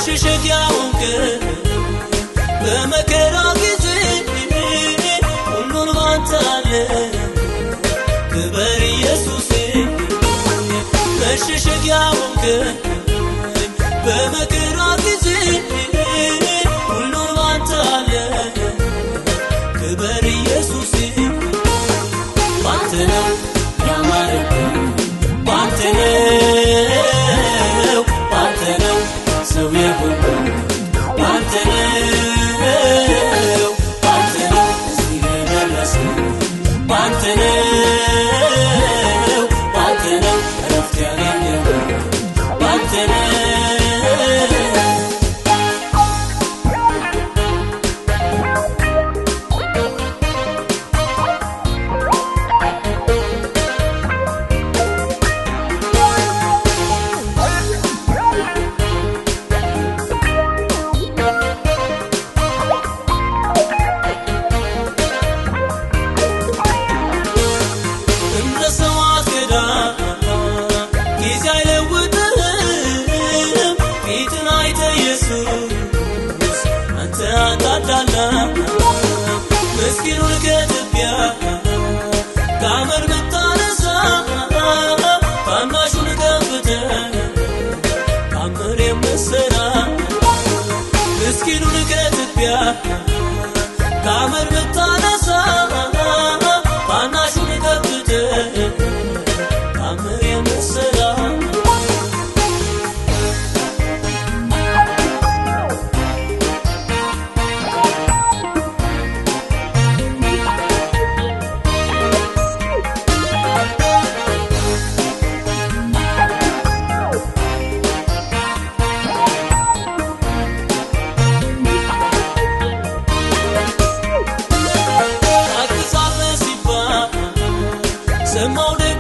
መሸሸጊያውን ቀን በመከራ ጊዜ ሁሉን ባንተ አለ ክበር ኢየሱሴ መሸሸጊያውን ቀን በመከራ ጊዜ ሁሉን ባንተ አለ ክበር ኢየሱሴ ባንተ ነው ያማረብን ባንተ ነው ባንተ ነው ሰው የሆነው ባንተ ነው ባንተ ነው እዚህ የደረስነው ባንተ ነው ባንተ ነው እረፍት ያገኘነው ባንተ ነው እንደ ሰው አትገዳ ጊዜ አይለውጥህም ፊትን አይተ ኢየሱስ አንተ አታዳላ ምስኪኑን ከትቢያ ከአመድ ብታነሳ ታናሹን ከፍተ ታምር የምትሰራ ምስኪኑን ከትቢያ ከአመድ ብታነሳ ታናሹን ከፍተ ታምር የምትሰራ ታግሳለህ ሲባል ሰማው